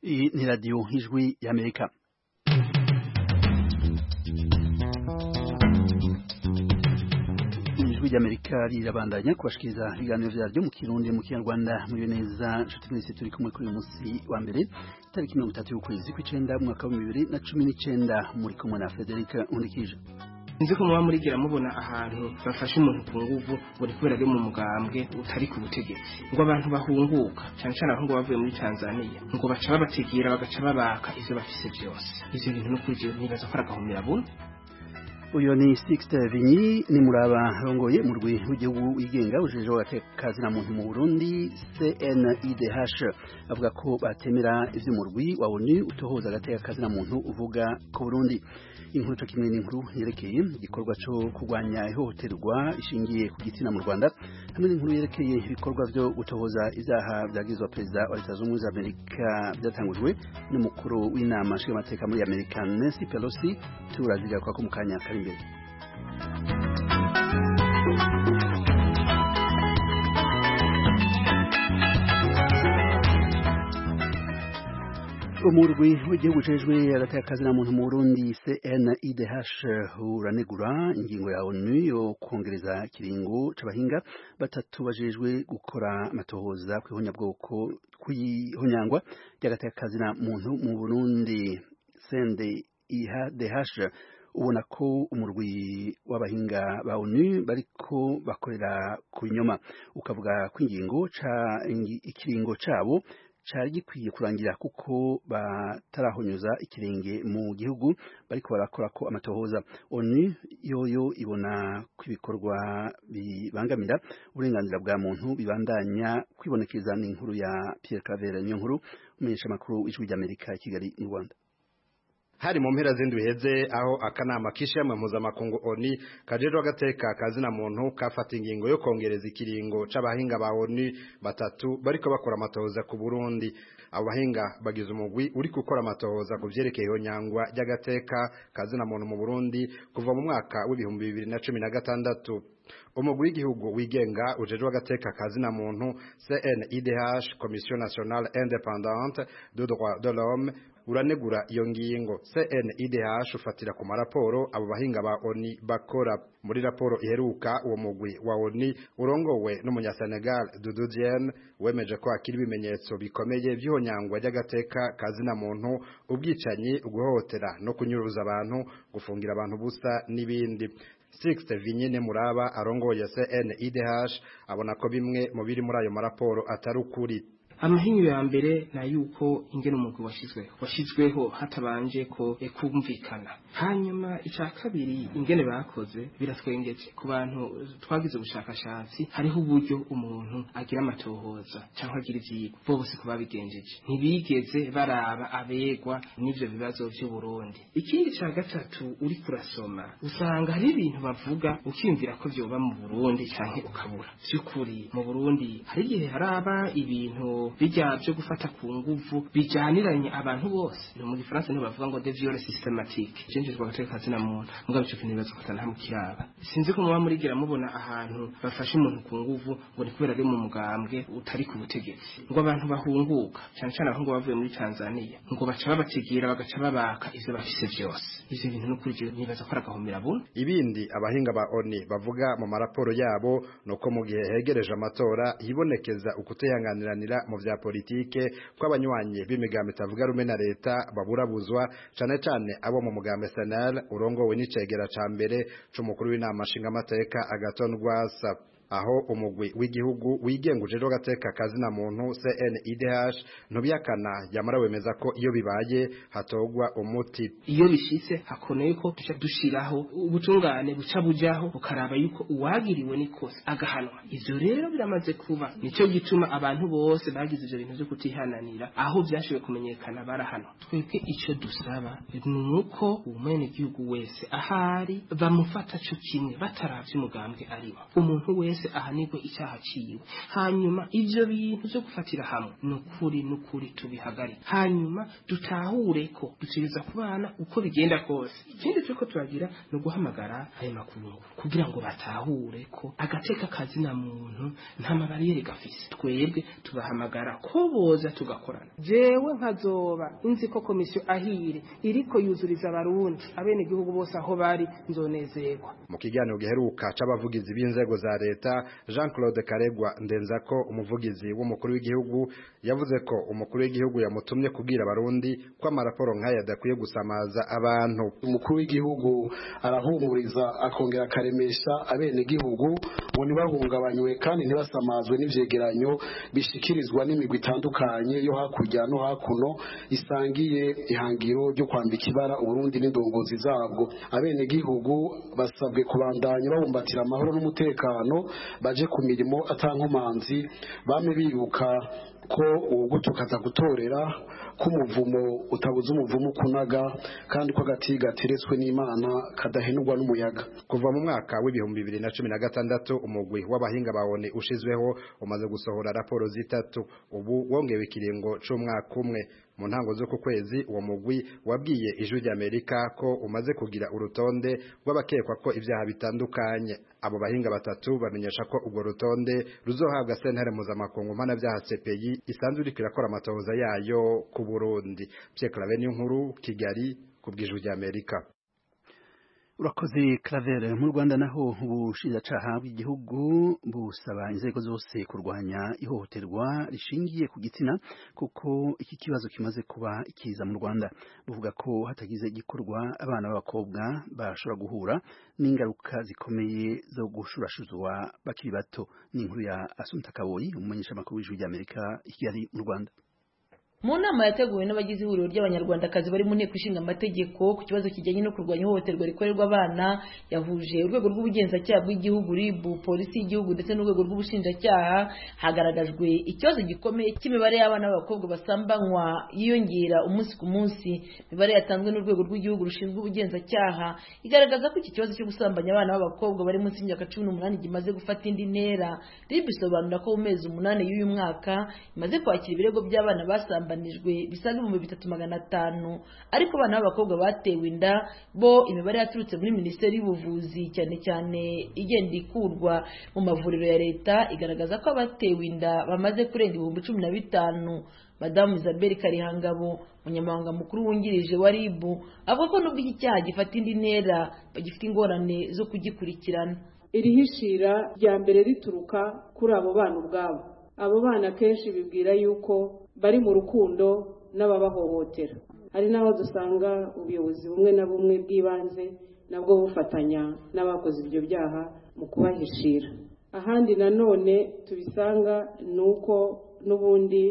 Hii ni radio Ijwi ya Amerika. Ijwi rya Amerika rirabandanya kubashikiriza ibiganiro vyaryo mu kirundi mu kinyarwanda muri neza nshuti mwese turi kumwe kuri uyu munsi wa mbere tariki mirongo itatu y'ukwezi kw'icenda mu mwaka w'ibihumbi bibiri na cumi n'icenda muri kumwe na Frederic Nkurikije nzi ko muba murigira mubona ahantu bafashe umuntu ku nguvu muri kubera ari mu mugambwe utari ku butegetsi ngo abantu bahunguka cyane cyane abahungu bavuye muri tanzania ngo baca babategera bagaca babaka ivyo bafise byose ivyo bintu nukuri jewe nibaza ko ari agahomerabona uyo ni Sixte Vinyi ni muraba rongoye mu rwi w'igihugu wigenga ujeje w'abatekazi na muntu mu Burundi CNIDH avuga ko batemera ivyo mu rwi wa ONU utohoza agatekazi na muntu uvuga ko Burundi inkuru cyo kimwe n'inkuru yerekeye igikorwa cyo kurwanya ihohoterwa ishingiye ku gitsina mu Rwanda hamwe n'inkuru yerekeye ibikorwa byo gutohoza izaha byagizwe perezida wa Leta Zunze Amerika byatangujwe n'umukuru w'inama nshingamateka muri Amerika Nancy Pelosi turaziga kwa kumukanya kari imbere umurwi w'igihugu ujejwe hagati y'akazi na muntu mu burundi cnidh uranegura ingingo ya onu yo kongereza ikiringo c'abahinga batatu bajejwe gukora amatohoza kw'ihonyabwoko kw'ihonyangwa ry'agati y'akazi na muntu mu burundi cndih ubona ko umurwi w'abahinga ba ONU bariko bakorera ku nyoma ukavuga ko ingingo ca ikiringo cabo cari gikwiye kurangira kuko batarahonyuza ikirenge mu gihugu bariko barakora ko amatohoza ONU yoyo ibona ko ibikorwa bibangamira uburenganzira bwa muntu bibandanya kwibonekeza n'inkuru ya Pierre Claver niyo nkuru umunyesha makuru w'ijwi ry'Amerika i Kigali mu Rwanda hari mu mpera z'indwi heze aho akanama k'ishema mpuzamakungu oni kajejwe agateka kazina muntu kafata ingingo yo kongereza ikiringo c'abahinga ba oni batatu bariko bakora amatohoza ku Burundi abo bahinga bagize umugwi uri gukora amatohoza ku vyerekeye ihonyangwa ry'agateka kazina muntu mu Burundi kuva mu mwaka w'ibihumbi bibiri na cumi na gatandatu umugwi w'igihugu wigenga ujejwe agateka kazina muntu CNIDH Commission Nationale Indépendante de Droits de l'Homme uranegura iyo ngingo CNIDH ufatira ku maraporo abo bahinga ba ONI bakora muri raporo iheruka uwo mugwi wa ONI urongowe n'umunya Senegal Doudou Diène wemeje ko akiri ibimenyetso bikomeye by'ihonyangwa ry'agateka kazina muntu ubwicanyi uguhohotera no kunyuruza abantu gufungira abantu busa n'ibindi Sixte Vinyine Muraba arongoye CNIDH abona ko bimwe mu biri muri ayo maraporo atari ukuri amahinyu ya mbere na yuko ingene umugwi washizweho washizweho hatabanje ko kumvikana hanyuma ica kabiri ingene bakoze biratwengeje ku bantu twagize ubushakashatsi hariho uburyo umuntu agira amatohoza cyangwa agira ivyigwa bose ko babigenjeje ntibigeze baraba abegwa n'ivyo bibazo vy'uburundi ikindi ca gatatu uri kurasoma usanga hari ibintu bavuga ukiyumvira ko vyoba mu burundi canke ukabura vy'ukuri mu burundi hari igihe haraba ibintu bijya byo gufata ku nguvu bijyaniranye abantu bose ni mu gifaransa niho bavuga ngo de violence systematique cenjejwe agateka kazina muntu mugabo ico kintu bibaza kutana hamwe kiraba sinzi ko muba murigira mubona ahantu bafashe umuntu ku nguvu ngo ni kubera ari mu mugambwe utari ku butegetsi ngo abantu bahunguka cyane cyane abahungu bavuye muri Tanzania ngo baca babategera bagaca babaka ivyo bafise vyose ivyo bintu no kuri nibaza ko aragahomera bune ibindi abahinga ba ONU bavuga mu maraporo yabo nuko mu gihe hegereje amatora hibonekeza ukutehanganiranira mu vya politike ko abanywanyi b'imigambi itavuga rumwe na leta baburabuzwa cane cane abo mu mugambi SNL urongowe n'icegera ca mbere c'umukuru w'inama nshingamateka Agathon Rwasa aho umugwi w'igihugu wigenga ujejwe agateka kazina muntu CNIDH ntubyakana yamara wemeza ko iyo bibaye hatogwa umuti iyo bishitse hakoneye ko tuca dushiraho ubutungane buca bujaho ukaraba yuko uwagiriwe n'ikosa agahanwa ivyo rero biramaze kuba nico gituma abantu bose bagize ivyo bintu vyo kutihananira aho vyashoboye kumenyekana barahanwa twebwe ico dusaba ni uko umwene gihugu wese ahari bamufata co kimwe bataravye umugambwe ariwo umuntu wese wese ahanirwe icyaha ciwe hanyuma ivyo bintu vyo gufatira hamwe ni ukuri ni ukuri tubihagarike hanyuma dutahure ko dutegereza kubana uko bigenda kose ikindi turiko turagira ni uguhamagara ayo makungu kugira ngo batahure ko agateka kazina muntu nta mabariyeri gafise twebwe tubahamagara ko boza tugakorana jewe nkazoba nzi ko komisiyo ahire iriko yuzuriza abarundi abenegihugu bose aho bari nzonezerwa mu kiganiro giheruka c'abavugizi b'inzego za leta Jean Claude Karegwa ndenzako umuvugizi w'umukuru w'igihugu yavuze ko umukuru w'igihugu yamutumye kubwira abarundi ko amaraporo nk'aya adakwiye gusamaza abantu umukuru w'igihugu arahumuriza akongera akaremesha abenegihugu ngo ntibahungabanywe kandi ntibasamazwe n'ivyegeranyo bishikirizwa n'imigwi itandukanye yo hakurya no hakuno isangiye ihangiro ryo kwambika ibara uburundi n'indongozi zabwo abenegihugu basabwe kubandanya babumbatira amahoro n'umutekano baje ku mirimo atankomanzi bame bibuka ko uwugutuka atagutorera ko umuvumo utabuze umuvumo ukunaga kandi ko agati gateretswe n'imana kadahenurwa n'umuyaga Kuva mu mwaka w'ibihumbi bibiri na cumi na gatandatu umugwi w'abahinga bawone ushizweho umaze gusohora raporo zitatu ubu wongewe ikiringo c'umwaka umwe mu ntango z'uku kwezi uwo mugwi wabwiye ijwi ry'Amerika ko umaze kugira urutonde rw'abakekwa ko ibyaha bitandukanye abo bahinga batatu bamenyesha ko urwo rutonde ruzohabwa sentare mpuzamakungu mpanabyaha CPI isanzwe iriko irakora amatohoza yayo ku Burundi Pierre Claver n'inkuru Kigali ku bw'ijwi ry'Amerika urakoze Claver mu Rwanda naho ubushinjacaha bw'igihugu busaba inzego zose kurwanya ihohoterwa rishingiye ku gitsina kuko iki kibazo kimaze kuba ikiza mu Rwanda buvuga ko hatagize igikorwa abana b'abakobwa bashobora guhura n'ingaruka zikomeye zo gushurashuzwa bakiri bato ni inkuru ya Asunta Kaboyi umumenyeshamakuru w'ijwi ry'Amerika i Kigali mu Rwanda mu nama yateguwe n'abagize ihuriro ry'abanyarwandakazi bari mu nteko ishinga amategeko ku kibazo kijyanye no kurwanya ihohoterwa rikorerwa abana yahuje urwego rw'ubugenzacyaha bw'igihugu RIB polisi y'igihugu ndetse n'urwego rw'ubushinjacyaha hagaragajwe ikibazo gikomeye cy'imibare y'abana b'abakobwa basambanywa yiyongera umunsi ku munsi imibare yatanzwe n'urwego rw'igihugu rushinzwe ubugenzacyaha igaragaza ko iki kibazo cyo gusambanya abana b'abakobwa bari munsi y'imyaka cumi n'umunani gimaze gufata indi ntera RIB isobanura ko mu mezi umunani y'uyu mwaka imaze kwakira ibirego by'abana basambanye basambanijwe bisaga ibihumbi bitatu magana atanu ariko abana b'abakobwa batewe inda bo imibare yaturutse muri minisiteri y'ubuvuzi cyane cyane igenda ikurwa mu mavuriro ya leta igaragaza ko abatewe inda bamaze kurenga ibihumbi cumi na bitanu madamu isabelle karihangabo umunyamabanga mukuru wungirije wa rib avuga ko nubwo iki cyaha gifata indi ntera bagifite ingorane zo kugikurikirana iri hishira rya mbere rituruka kuri abo bana ubwabo abo bana kenshi bibwira yuko bari mu rukundo n'ababahohotera hari n'aho dusanga ubuyobozi bumwe na bumwe bw'ibanze nabwo bufatanya n'abakoze ibyo byaha mu kubahishira ahandi nanone tubisanga ni uko n'ubundi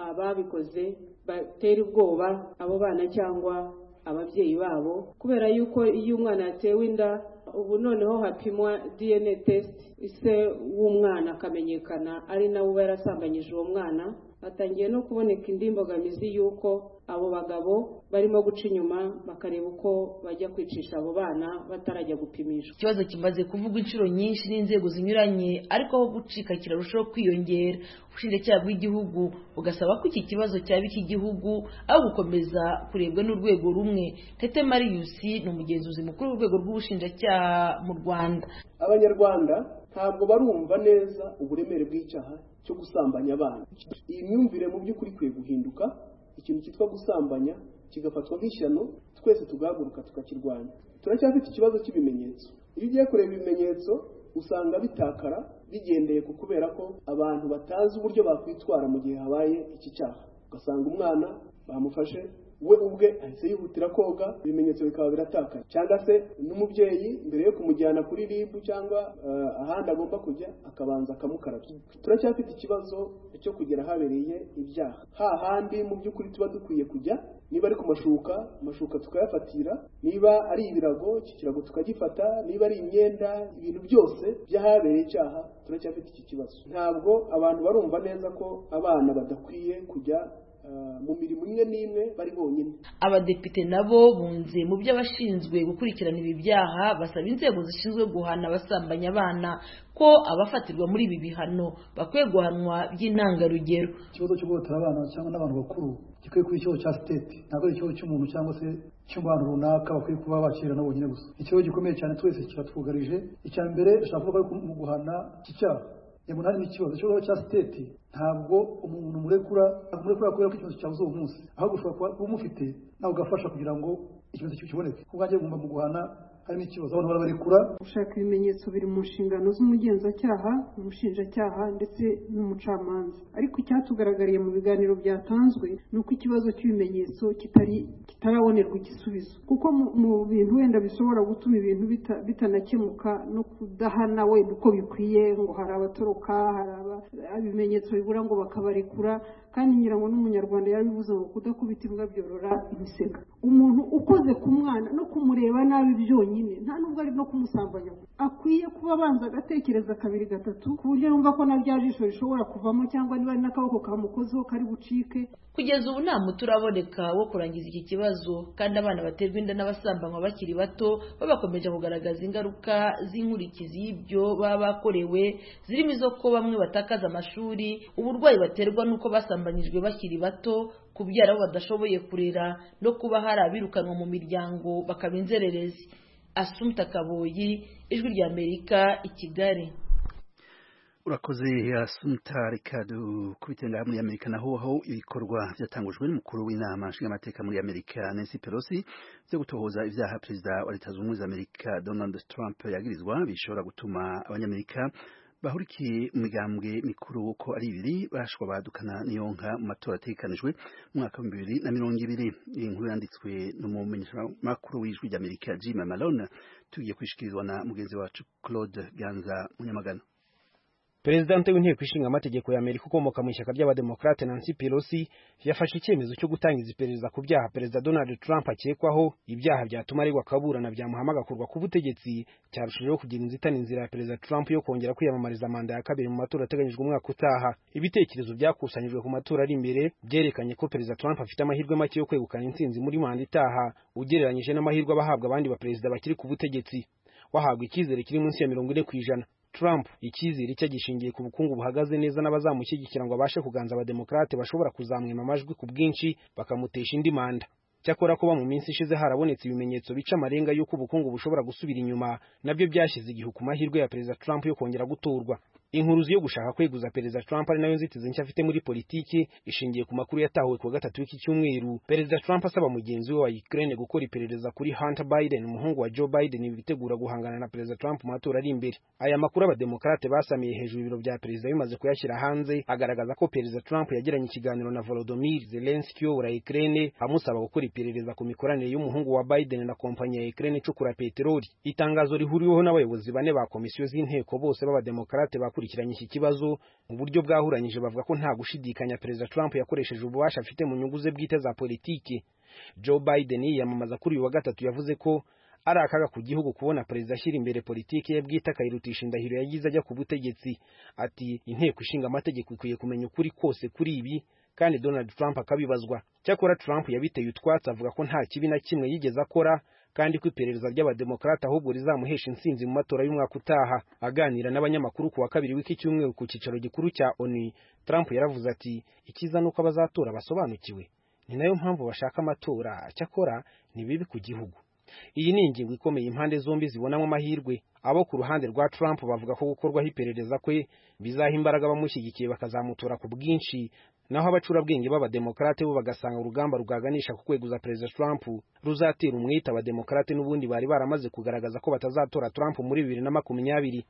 ababikoze batera ubwoba abo bana cyangwa ababyeyi babo kubera yuko iyo umwana yatewe inda ubu noneho hapimwa dna test ise w'umwana akamenyekana ari nawe uba yarasambanyije uwo mwana hatangiye no kuboneka indi mbogamizi y'uko abo bagabo barimo guca inyuma bakareba uko bajya kwicisha abo bana batarajya gupimishwa ikibazo kimaze kuvugwa inshuro nyinshi n'inzego zinyuranye ariko aho gucika kirarushaho kwiyongera ubushinjacyaha bw'igihugu bugasaba ko iki kibazo cyaba icy'igihugu aho gukomeza kurebwa n'urwego rumwe tete marius ni umugenzuzi mukuru w'urwego rw'ubushinjacyaha mu rwanda abanyarwanda ntabwo barumva neza uburemere bw'icyaha cyo gusambanya abana iyi myumvire mu by'ukuri ikwiye guhinduka ikintu cyitwa gusambanya kigafatwa nk'ishyano twese tugahaguruka tukakirwanya turacyafite ikibazo cy'ibimenyetso iyo ugiye kureba ibimenyetso usanga bitakara bigendeye ku kubera ko abantu batazi uburyo bakwitwara mu gihe habaye iki cyaha ugasanga umwana bamufashe we ubwe ahise yihutira koga ibimenyetso bikaba biratakaye cyangwa se n'umubyeyi mbere yo kumujyana kuri rib cyangwa ahandi agomba kujya akabanza akamukarabya turacyafite ikibazo cyo kugera habereye ibyaha hahandi mu by'ukuri tuba dukwiye kujya niba ari ku mashuka amashuka tukayafatira niba ari ibirago iki kirago tukagifata niba ari imyenda ibintu byose by'ahabereye icyaha turacyafite iki kibazo ntabwo abantu barumva neza ko abana badakwiye kujya ah, mu mirimo imwe n'imwe bari bonyine abadepite nabo bunze mu byo abashinzwe gukurikirana ibi byaha basaba inzego zishinzwe guhana abasambanya abana ko abafatirwa muri ibi bihano bakwiye guhanwa by'intangarugero ikibazo cyo guhotora abana cyangwa n'abantu bakuru gikwiye kuba ikibazo cya sitete ntabwo ari ikibazo cy'umuntu cyangwa se cy'abantu runaka bakwiye kuba bakira na bonyine gusa ikibazo gikomeye cyane twese kiratwugarije icya mbere dushaka kuvuga ko mu guhana iki cyaha umunani ni ikibazo ikibazo cya sitete ntabwo umuntu murekura murekura kubera ko ikibazo cyabuze uwo munsi ahubwo ushobora kuba kuba umufite nawe ugafasha kugira ngo ikibazo cyo kiboneke ku bwanjye bugomba mu guhana harimo ikibazo abantu barabarekura gushaka ibimenyetso biri mu nshingano z'umugenzacyaha umushinjacyaha ndetse n'umucamanza ariko icyatugaragariye mu biganiro byatanzwe ni uko ikibazo cy'ibimenyetso kitari kitarabonerwa igisubizo kuko mu- mu bintu wenda bishobora gutuma ibintu bita- bitanakemuka no kudahana wenda uko bikwiye ngo hari abatoroka hari aba- ibimenyetso bibura ngo bakabarekura kandi ngira ngo n'umunyarwanda yabivuze ngo kudakubita imbwa byorora imisega umuntu ukoze ku mwana no kumureba nabi byonyine nta nubwo ari no kumusambanya akwiye kuba abanza agatekereza kabiri gatatu ku buryo yumva ko na rya jisho rishobora kuvamo cyangwa niba ari n'akaboko kamukozeho kari bucike kugeza ubu nta muti uraboneka wo kurangiza iki kibazo kandi abana baterwa inda n'abasambanywa bakiri bato bo bakomeje kugaragaza ingaruka z'inkurikizi y'ibyo baba bakorewe zirimo izo ko bamwe batakaza amashuri uburwayi baterwa n'uko basambanyijwe bakiri bato kubyara abo badashoboye kurera no kuba hari abirukanwa mu miryango bakaba inzererezi asumta kaboyi ijwi ry'amerika i kigali urakoze asumta rikadu ku bitendera muri amerika naho aho ibikorwa byatangujwe n'umukuru w'inama nshingamateka muri amerika nancy pelosi byo gutohoza ibyaha perezida wa leta zunze ubumwe za amerika donald trump yagirizwa bishobora gutuma abanyamerika bahurikiye mu migambwe mikuru uko ari ibiri bashwa badukana n'iyonka mu matora ategekanijwe mu mwaka w'ibihumbi bibiri na mirongo ibiri iyi nkuru yanditswe n'umumenyeshamakuru w'ijwi ry'amerika jim malone tugiye kwishikirizwa na mugenzi wacu claude ganza munyamagana Perezidante w'inteko ishinga amategeko ya Amerika ukomoka mu ishyaka ry'abademokarate Nancy Pelosi yafashe icyemezo cyo gutangiza iperereza ku byaha Perezida Donald Trump akekwaho ibyaha byatuma aregwa kaburana byamuhamaga kurwa ku butegetsi cyarushijeho kugira inzitane inzira ya Perezida Trump yo kongera kwiyamamariza manda ya kabiri mu matora ateganyijwe umwaka utaha ibitekerezo byakusanyijwe ku matora ari imbere byerekanye ko Perezida Trump afite amahirwe make yo kwegukana intsinzi muri manda itaha ugereranyije n'amahirwe abahabwa abandi baperezida bakiri ku butegetsi wahabwa icyizere kiri munsi ya mirongo ine ku ijana Trump icyizere cye gishingiye ku bukungu buhagaze neza n'abazamushyigikira ngo abashe kuganza abademokarate bashobora kuzamwima amajwi ku bwinshi bakamutesha indi manda cyakora kuba mu minsi ishize harabonetse ibimenyetso bica amarenga y'uko ubukungu bushobora gusubira inyuma nabyo byashyize igihu ku mahirwe ya perezida Trump yo kongera gutorwa inkuruzi yo gushaka kweguza perezida Trump ari nayo nzitizi nshya afite muri politiki ishingiye ku makuru yatahuwe ku wa gatatu w'iki cyumweru perezida Trump asaba mugenzi we wa Ukraine gukora iperereza kuri Hunter Biden umuhungu wa Joe Biden bitegura guhangana na perezida Trump mu matora ari imbere aya makuru abademokarate basamiye hejuru ibiro bya perezida bimaze kuyashyira hanze agaragaza ko perezida Trump yagiranye ikiganiro na Volodymyr Zelensky uyobora Ukraine amusaba gukora iperereza ku mikoranire y'umuhungu wa Biden na kompanyi ya Ukraine icukura peteroli itangazo rihuriweho n'abayobozi bane ba komisiyo z'inteko bose b'abademokarate bakurikiranye iki kibazo mu buryo bwahuranyije bavuga ko nta gushidikanya perezida Trump yakoresheje ububasha afite mu nyungu ze bwite za politiki Joe Biden yiyamamaza kuri uyu wa gatatu yavuze ko ari akaga ku gihugu kubona perezida ashyira imbere politiki ye bwite akayirutisha indahiro yagize ajya ku butegetsi ati inteko ishinga amategeko ikwiye kumenya ukuri kose kuri ibi kandi Donald Trump akabibazwa cyakora Trump yabiteye utwatsi avuga ko nta kibi na kimwe yigeze akora kandi ko iperereza ry'abademokarate ahubwo rizamuhesha intsinzi mu matora y'umwaka utaha aganira n'abanyamakuru ku wa kabiri w'iki cyumweru ku cyicaro gikuru cya ONU Trump yaravuze ati ikiza nuko abazatora basobanukiwe ni nayo mpamvu bashaka amatora cyakora ni bibi ku gihugu iyi ni ingingo ikomeye impande zombi zibonamo amahirwe abo ku ruhande rwa Trump bavuga ko gukorwaho iperereza kwe bizaha imbaraga abamushyigikiye bakazamutora ku bwinshi naho abacurabwenge b'abademokarate bo bagasanga urugamba ruganisha ku kweguza perezida Trump ruzatera umwete abademokarate n'ubundi bari baramaze kugaragaza ko batazatora Trump muri bibiri na makumyabiri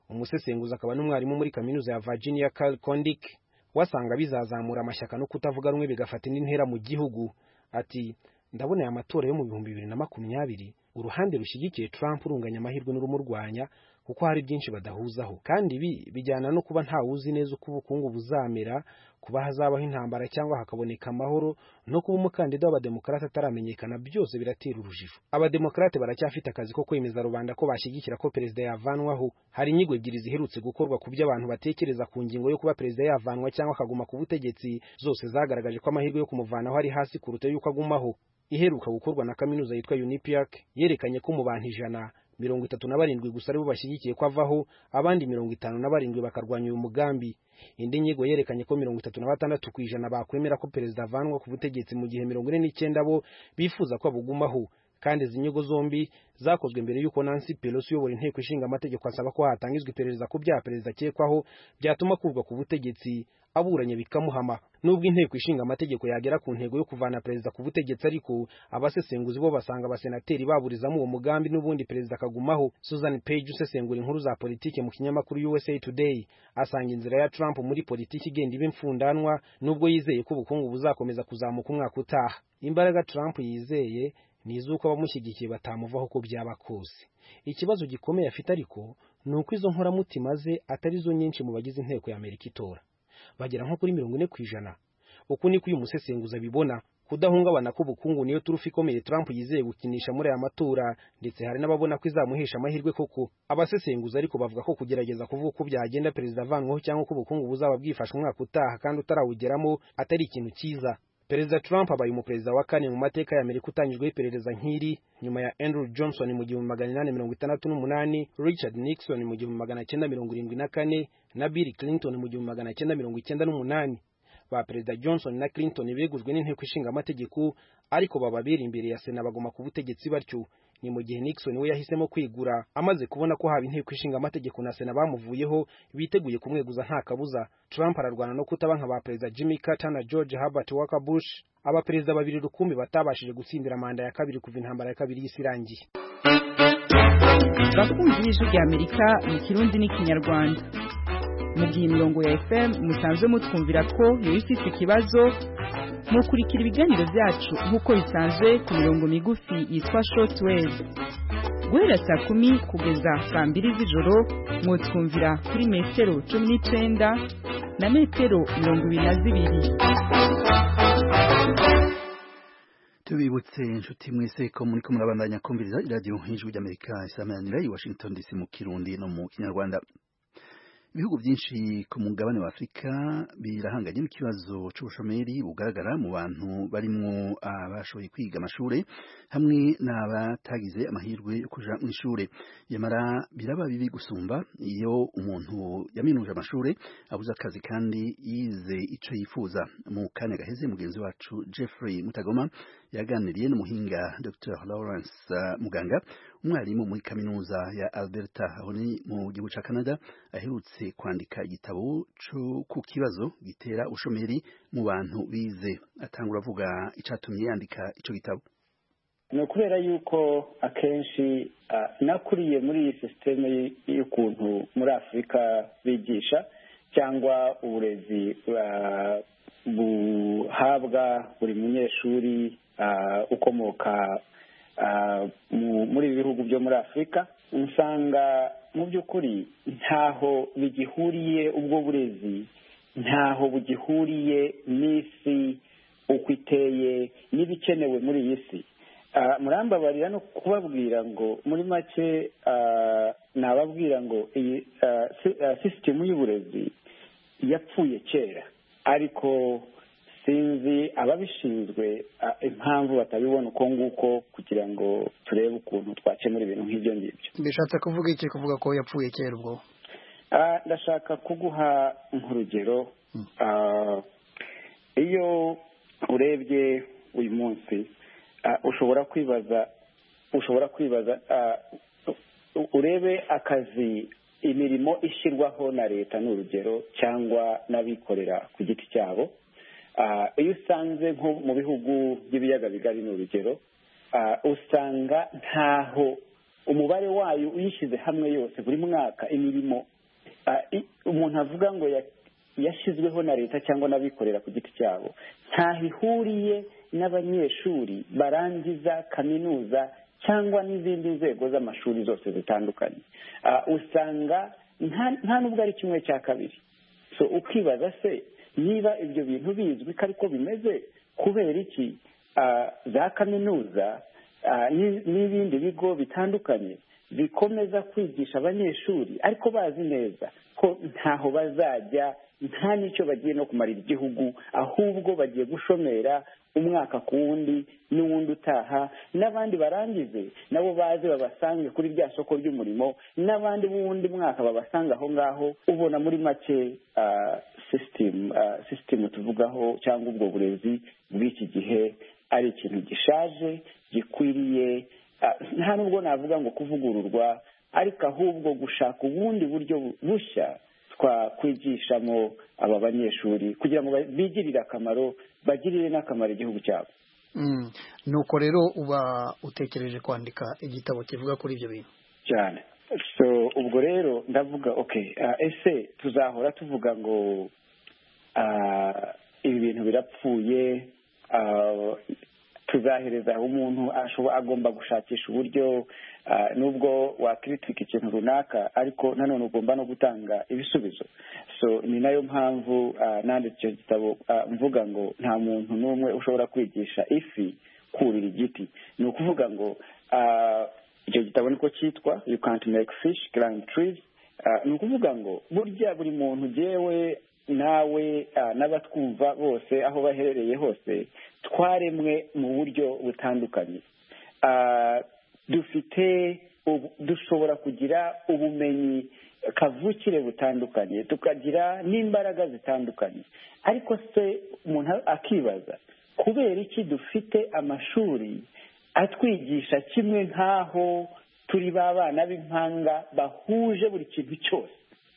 umusesenguzi akaba n'umwarimu muri kaminuza ya Virginia Carl Kondik wasanga bizazamura amashyaka no kutavuga rumwe bigafata indi ntera mu gihugu ati ndabona aya matora yo mu bihumbi bibiri na makumyabiri uruhande rushyigikiye Trump runganya amahirwe n'urumurwanya kuko hari byinshi badahuzaho kandi ibi bijyana no kuba ntawuzi neza uko ubukungu buzamera kuba hazabaho intambara cyangwa hakaboneka amahoro no kuba umukandida w'abademokarate ataramenyekana byose biratera urujijo abademokarate baracyafite akazi ko kwemeza rubanda ko bashyigikira ko perezida yavanwaho hari inyigo ebyiri ziherutse gukorwa ku byo abantu batekereza ku ngingo yo kuba perezida yavanwa cyangwa akaguma ku butegetsi zose zagaragaje ko amahirwe yo kumuvanaho ari hasi kuruta y'uko agumaho iheruka gukorwa na kaminuza yitwa unipiac yerekanye ko mu bantu ijana mirongo itatu na barindwi gusa aribo bashyigikiye ko avaho abandi mirongo itanu na barindwi bakarwanya uyu mugambi indi nyigo yerekanye ko mirongo itatu na batandatu ku ijana bakwemera ko perezida avanwa ku butegetsi mu gihe mirongo ine n'icyenda bo bifuza ko abugumaho kandi izi nyigo zombi zakozwe mbere y'uko Nancy Pelosi uyobora inteko ishinga amategeko asaba ko hatangizwa iperereza ku byaha perezida akekwaho byatuma akurwa ku butegetsi aburanye bikamuhama nubwo inteko ishinga amategeko yagera ku ntego yo kuvana perezida ku butegetsi ariko abasesenguzi bo basanga abasenateri baburizamo uwo mugambi n'ubundi perezida akagumaho Susan Page usesengura inkuru za politike mu kinyamakuru USA Today asanga inzira ya Trump muri politiki igenda iba imfundanwa nubwo yizeye ko ubukungu buzakomeza kuzamuka umwaka utaha imbaraga Trump yizeye ni iz'uko abamushyigikiye batamuvaho uko byaba kose ikibazo gikomeye afite ariko ni uko izo nkoramutima ze atari zo nyinshi mu bagize inteko ya amerika itora bagera nko kuri mirongo ine ku ijana uku niko uyu musesenguzi abibona kudahungabana k'ubukungu niyo turufu ikomeye Trump yizeye gukinisha muri aya matora ndetse hari n'ababona ko izamuhesha amahirwe koko abasesenguzi ariko bavuga ko kugerageza kuvuga uko byagenda perezida avanwaho cyangwa ko ubukungu buzaba bwifasha umwaka utaha kandi utarawugeramo atari ikintu cyiza perezida trump abaye umuperezida wa kane mu mateka ya amerika utangijweho iperereza nk'iri nyuma ya andrew johnson mu gihumbi magana inani mirongo itandatu n'umunani richard nixon mu gihumbi magana cyenda mirongo irindwi na kane na bill clinton mu gihumbi magana cyenda mirongo icyenda n'umunani ba perezida johnson na clinton begujwe n'inteko ishinga amategeko ariko baba biri imbere ya sena baguma ku butegetsi batyo ni mu gihe Nixon we yahisemo kwigura amaze kubona ko haba inteko ishinga amategeko na sena bamuvuyeho biteguye kumweguza nta kabuza Trump ararwana no kutaba nka ba perezida Jimmy Carter na George Herbert Walker Bush abaperezida babiri rukumbi batabashije gutsindira manda ya kabiri kuva intambara ya kabiri y'isi irangiye bakunzi b'ijwi rya amerika mu kirundi n'ikinyarwanda mu gihe imirongo ya fm musanzwe mutwumvira ko yari ifite ikibazo mukurikira ibiganiro byacu nk'uko bisanzwe ku mirongo migufi yitwa shortwave guhera saa kumi kugeza saa mbiri z'ijoro mwotwumvira kuri metero cumi n'icyenda na metero mirongo ibiri na zibiri tubibutse inshuti mwese ko muri ko murabandanya kumviriza iradiyo nk'ijwi ry'amerika isamanira i washington dc mu kirundi no mu kinyarwanda ibihugu byinshi ku mugabane wa afurika birahanganye n'ikibazo cy'ubushomeri bugaragara mu bantu barimo abashoboye kwiga amashuri hamwe n'abatagize amahirwe yo kujya mu ishuri nyamara biraba bibi gusumba iyo umuntu yaminuje amashuri abuze akazi kandi yize icyo yifuza mu kanya gaheze mugenzi wacu Jeffrey mutagoma yaganiriye n'umuhinga Dr Lawrence Muganga umwarimu muri kaminuza ya Alberta aho ni mu gihugu cya Canada aherutse kwandika igitabo ku kibazo gitera ubushomeri mu bantu bize atangura avuga icyatumye yandika icyo gitabo ni ukubera yuko akenshi nakuriye muri iyi sisiteme y'ukuntu muri afurika bigisha cyangwa uburezi buhabwa buri munyeshuri ukomoka muri bihugu byo muri afurika usanga mu by'ukuri ntaho bigihuriye ubwo burezi ntaho bugihuriye n'isi uko iteye n'ibikenewe muri iyi si murambabarira no kubabwira ngo muri make nababwira ngo iyi sisitemu y'uburezi yapfuye kera ariko sinzi ababishinzwe impamvu batabibona uko nguko kugira ngo turebe ukuntu twakemura ibintu nk'ibyo ngibyo bishatse kuvuga iki kuvuga ko yapfuye kera ubwo ndashaka kuguha nk'urugero iyo urebye uyu munsi ushobora kwibaza ushobora kwibaza urebe akazi imirimo ishyirwaho na leta ni urugero cyangwa n'abikorera ku giti cyabo iyo usanze nko mu bihugu by'ibiyaga bigari ni urugero usanga ntaho umubare wayo uyishyize hamwe yose buri mwaka imirimo umuntu avuga ngo yashyizweho na leta cyangwa n'abikorera ku giti cyabo ntaho ihuriye n'abanyeshuri barangiza kaminuza cyangwa n'izindi nzego z'amashuri zose zitandukanye Ah, usanga nta- nta nubwo ari kimwe cya kabiri so ukibaza se niba ibyo bintu bizwi ko ariko bimeze kubera iki ah, za kaminuza ah, n'i- n'ibindi bigo bitandukanye bikomeza kwigisha abanyeshuri ariko bazi neza ko ntaho bazajya nta n'icyo bagiye no kumarira igihugu ahubwo bagiye gushomera umwaka ku wundi n'uwundi utaha n'abandi barangize nabo baze babasange kuri rya soko ry'umurimo n'abandi b'uwundi mwaka babasanga aho ngaho ubona muri make ah, system ah, system tuvugaho cyangwa ubwo burezi bw'iki gihe ari ikintu gishaje gikwiriye ah, nta nubwo navuga ngo kuvugururwa ariko ahubwo gushaka ubundi buryo bushya twakwigishamo aba banyeshuri kugira ngo ba- bigirire akamaro bagirire n'akamaro igihugu cyabo Mm. nuko rero uba utekereje kwandika igitabo kivuga kuri ibyo bintu cyane so ubwo rero ndavuga okay ah, ese tuzahora tuvuga ngo ah, ibi bintu birapfuye ah, tuzahereza aho umuntu ashobo- agomba gushakisha uburyo ah, nubwo wakritika ikintu runaka ariko nanone ugomba no gutanga ibisubizo so ni nayo mpamvu ah, nanditse icyo gitabo ah, mvuga ngo nta muntu n'umwe ushobora kwigisha ifi kurira igiti ni ukuvuga ngo ah, icyo gitabo niko cyitwa you can't make fish climb trees Ah, ni ukuvuga ngo burya buri muntu jewe nawe ah, n'abatwumva bose aho baherereye hose twaremwe mu buryo butandukanye Ah, dufite ubu- dushobora kugira ubumenyi kavukire butandukanye tukagira n'imbaraga zitandukanye ariko se umuntu akibaza kubera iki dufite amashuri atwigisha kimwe nk'aho turi ba bana b'impanga bahuje buri kintu cyose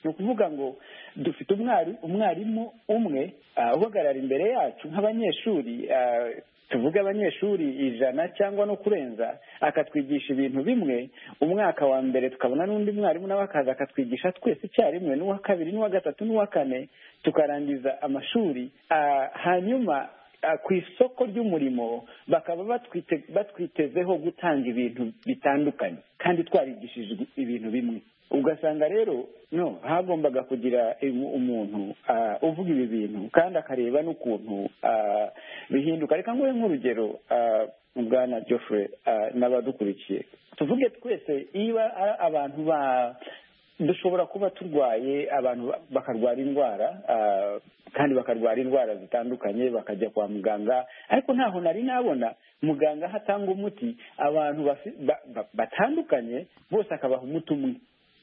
ni ukuvuga ngo dufite umwari umwarimu umwe ah, uhagarara imbere yacu nk'abanyeshuri ah, tuvuge abanyeshuri ijana cyangwa no kurenza akatwigisha ibintu bimwe umwaka wa mbere tukabona n'undi mwarimu nawe akaza akatwigisha twese icyarimwe n'uwa kabiri n'uwa gatatu n'uwa kane tukarangiza amashuri ah, hanyuma Ah, ku isoko ry'umurimo bakaba batwite- batwitezeho gutanga ibintu bitandukanye kandi twarigishijwe ibintu bimwe ugasanga rero no hagombaga kugira im- umuntu ah, uvuga ibi bintu kandi akareba n'ukuntu ah, bihinduka reka nguhe nk'urugero ah, bwana geoffrey ah, n'abadukurikiye tuvuge twese iyo a- abantu ba dushobora kuba turwaye abantu ba- bakarwara indwara ah, kandi bakarwara indwara zitandukanye bakajya kwa muganga ariko ntaho nari nabona muganga aho atanga umuti abantu bafi- ba- ba- batandukanye bose akabaha umuti umwe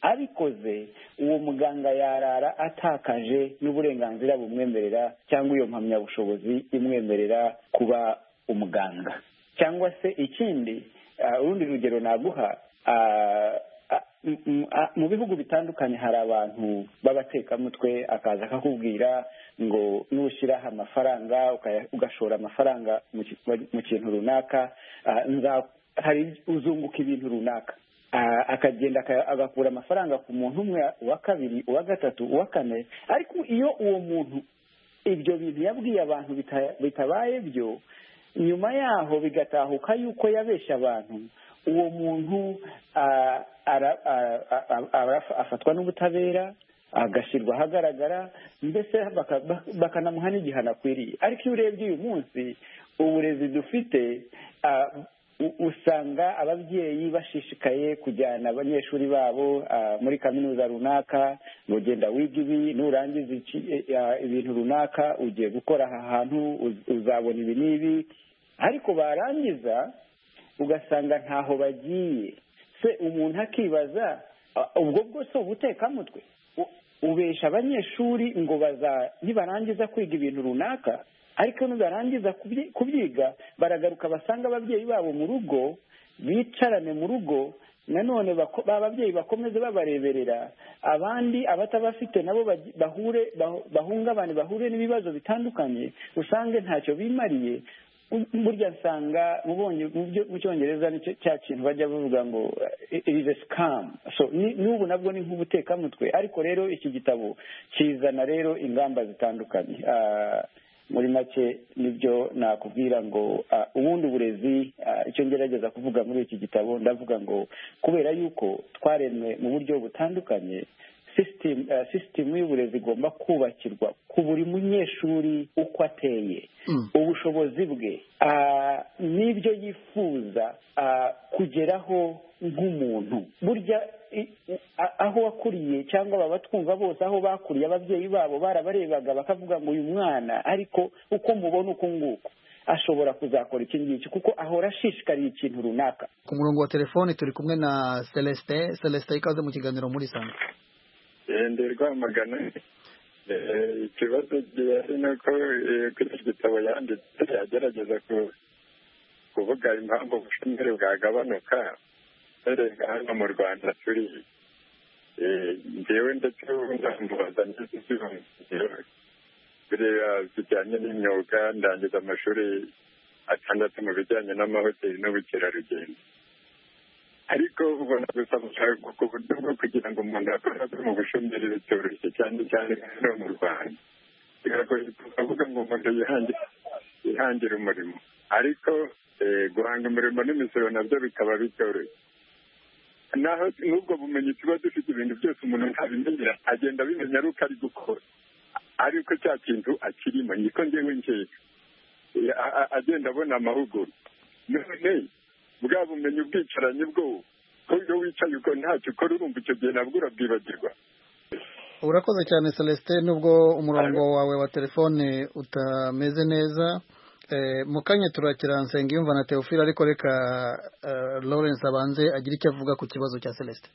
abikoze uwo muganga yarara atakaje n'uburenganzira bumwemerera cyangwa iyo mpamyabushobozi imwemerera kuba umuganga cyangwa se ikindi ah, urundi rugero naguha ah, ah, m- m- ah, mu bihugu bitandukanye hari abantu b'abatekamutwe akaza akakubwira ngo nushyiraho amafaranga ukaya- ugashora amafaranga mu ki- mu kintu runaka ah, nza- hari uzunguka ibintu runaka Ah, akagenda aka- agakura amafaranga ku muntu umwe uwa kabiri uwa gatatu uwa kane ariko iyo uwo muntu ibyo bintu yabwiye abantu bita- bitabaye byo nyuma yaho bigatahuka yuko yabeshya abantu uwo muntu ah, ara- ah, ah, ah, arafa- afatwa n'ubutabera agashyirwa ahagaragara mbese baka- ba- bakanamuha n'igihano akwiriye ariko iyo urebye uyu munsi uburezi dufite ah, u- usanga ababyeyi bashishikaye kujyana abanyeshuri babo ah, muri kaminuza runaka ngo genda wiga ibi nurangiza iki- eh, ah, ibintu runaka ugiye gukora aha hantu uz- uzabona ibi n'ibi ariko barangiza ugasanga ntaho bagiye se umuntu akibaza ah, ubwo bwo si ubutekamutwe U- ubesha abanyeshuri ngo baza nibarangiza kwiga ibintu runaka ariko nibarangiza kubyi- kubyiga baragaruka basanga ababyeyi babo mu rugo bicarane mu rugo nanone bako- ba babyeyi bakomeze babareberera abandi abatabafite nabo baji- bahure bah- bahungabane bahure n'ibibazo bitandukanye usange ntacyo bimariye Bu- burya nsanga mubonye mu byo- mu cyongereza nicyo cya kintu bajya bavuga ngo irize sikamu so ni- n'ubu nabwo ni nk'ubutekamutwe ariko rero iki gitabo kizana rero ingamba zitandukanye Ah, muri make nibyo nakubwira ngo ah, ubundi uburezi ah, icyo ngerageza kuvuga muri iki gitabo ndavuga ngo kubera yuko twaremwe mu buryo butandukanye sisitemu sisitemu y'uburezi igomba kubakirwa ku buri munyeshuri uko ateye ubushobozi bwe ah, n'ibyo yifuza ah, kugeraho nk'umuntu burya i- i- a- aho wakuriye cyangwa baba twumva bose aho bakuriye ababyeyi babo barabarebaga bakavuga ngo uyu mwana ariko uko mubona uku nguku ashobora kuzakora iki ngiki kuko ahora ashishikariye ikintu runaka ku murongo wa telefoni turi kumwe na celestin celestin ikaze mu kiganiro muri sanga ndi rwamagana Eh, ikibazo gihari ni uko eh, kuri iki gitabo yanditse yagerageza ku- kuvuga impamvu ubushomeri bwagabanuka uhereye hano mu rwanda turi Eh, njyewe ndetse ubu ndamubaza neza ibyiyumviro bireba bijyanye n'imyuga ndangiza amashuri atandatu mu bijyanye n'amahoteli n'ubukerarugendo ariko ubona gusa gushaka ku buryo bwo kugira ngo umuntu akore akore mu bushomeri bitoroshye cyane cyane hano mu rwanda biragoye tukavuga ngo umuntu yihangire yihangire umurimo ariko eh, guhanga umurimo n'imisoro nabyo bikaba bitoroshye naho n'ubwo bumenyi tuba dufite ibintu byose umuntu ntabimenyera agenda abimenya ari uko ari gukora ariko cya kintu akirimo niko njyewe njyewe Eh, a- a- agenda abona amahugurwa none bwa bumenyi ubwicaranye bwo ko iyo wicaye uko ntacyo ukora urumva icyo gihe nabwo urabwibagirwa urakoze cyane celestin nubwo umurongo wawe wa telefone utameze neza Eh, mu kanya turakira nsengiyumva na teofile ariko reka eh, lawrence abanze agire icyo avuga ku kibazo cya celestin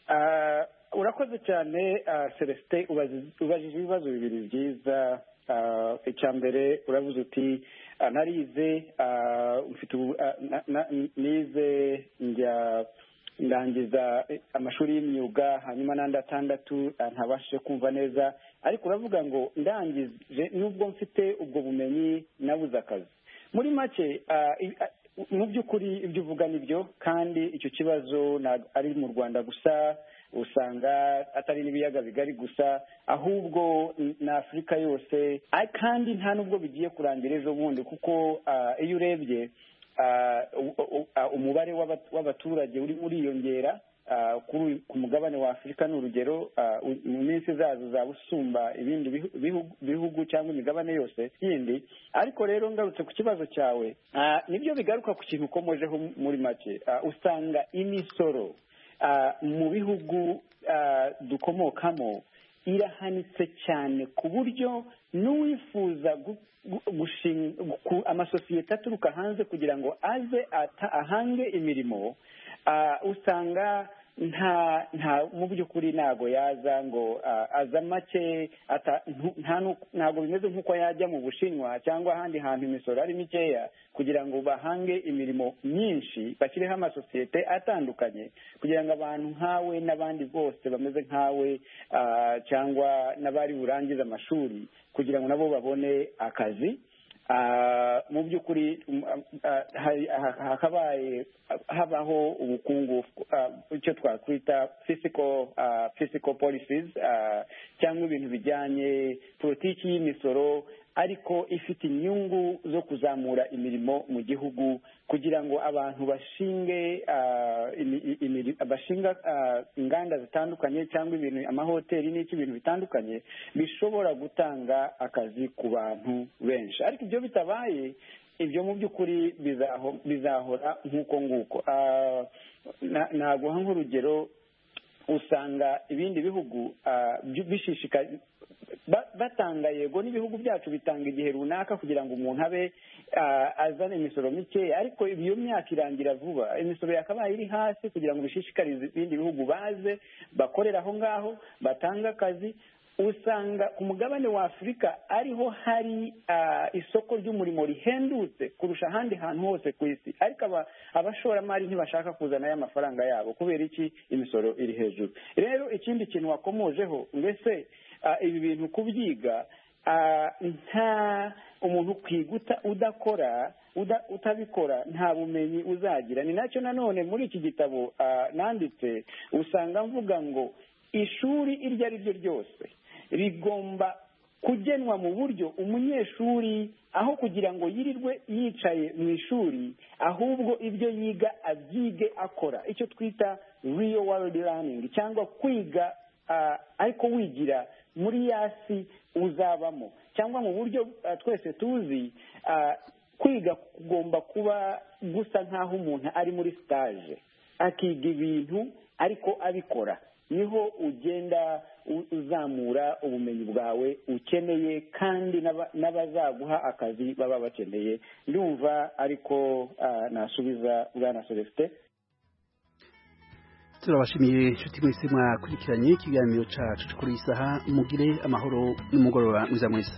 Ah, urakoze cyane ah, celestin ubazi- ubajije ibibazo bibiri byiza Ah, icya mbere uravuze uti ah, narize ah, mfite ubu- ah, na- na- nize njya ndangiza eh, amashuri y'imyuga hanyuma n'andi atandatu ah, ntabashije kumva neza ariko uravuga ngo ndangije nubwo mfite ubwo bumenyi nabuze akazi muri make ah, i- ah, mu by'ukuri ibyo uvuga ni byo kandi icyo kibazo ntabwo ari mu rwanda gusa usanga atari n'ibiyaga bigari gusa ahubwo na afurika yose Ari- kandi nta n'ubwo bigiye kurangira ejo bundi kuko ah, iyo urebye ah, u- u- ah, umubare w'aba- w'abaturage urimo uriyongera ah, kuri uyu- ku mugabane wa afurika ni urugero ah, u- mu minsi izaza uzaba usumba ibindi bihu- bihu- bihugu cyangwa imigabane yose yindi ariko rero ngarutse ku kibazo cyawe ah, nibyo bigaruka ku kintu ukomojeho muri make Ah, usanga imisoro ah, mu bihugu ah, dukomokamo irahanitse cyane ku buryo n'uwifuza gu- gu- gushinga ku- amasosiyete aturuka hanze kugira ngo aze ata- ahange imirimo ah, usanga nta nta mu by'ukuri ntago yaza ngo ah, aza make ata- ntu- nta n'uko- ntago bimeze nk'uko yajya mu bushinwa cyangwa ahandi hantu imisoro ari mikeya kugira ngo bahange imirimo myinshi bashyireho amasosiyete atandukanye kugira ngo abantu nkawe n'abandi bose bameze nkawe ah, cyangwa n'abari burangize amashuri kugira ngo nabo babone akazi Ah, mu by'ukuri mm, ah, hari- ha- hakabaye habaho ubukungu ah, icyo twakwita physical ah, physical policies ah, cyangwa ibintu bijyanye politiki y'imisoro ariko ifite inyungu zo kuzamura imirimo mu gihugu kugira ngo abantu bashinge ah, imi- i- imiri- bashinga ah, inganda zitandukanye cyangwa ibintu amahoteli n'iki ibintu bitandukanye bishobora gutanga akazi ku bantu benshi ariko ibyo bitabaye ibyo mu by'ukuri bizaho- bizahora nk'uko nguko Ah, na- naguha nk'urugero usanga ibindi bihugu ah, byu- bishishika ba- batanga yego n'ibihugu byacu bitanga igihe runaka kugira ngo umuntu abe ah, azane imisoro mikeya ariko iyo myaka irangira vuba imisoro yakabaye iri hasi kugira ngo bishishikarize ibindi bihugu baze bakorera aho ngaho batange akazi usanga ku mugabane wa afurika ariho hari ah, isoko ry'umurimo rihendutse kurusha ahandi hantu hose ku isi ariko aba- abashoramari ntibashaka kuzana aya mafaranga yabo kubera iki imisoro iri hejuru rero ikindi kintu wakomojeho mbese ah, ibi bintu kubyiga ah, nta umuntu kwiguta udakora uda- utabikora nta bumenyi uzagira ni nacyo nanone muri iki gitabo ah, nanditse usanga mvuga ngo ishuri iryo ari ryo ryose rigomba kugenwa mu buryo umunyeshuri aho kugira ngo yirirwe yicaye mu ishuri ahubwo ibyo yiga abyige akora icyo twita real world learning cyangwa kwiga ariko wigira muri yasi uzabamo cyangwa mu buryo twese tuzi kwiga kugomba kuba gusa nk'aho umuntu ari muri sitaje akiga ibintu ariko abikora niho ugenda uzamura ubumenyi bwawe ukeneye kandi n'abazaguha akazi baba bakeneye ndumva ariko nasubiza bwana celestin turabashimiye inshuti mwese mwakurikiranye ikiganiro cyacu kuri iyi saha mugire amahoro n'umugoroba mwiza mwiza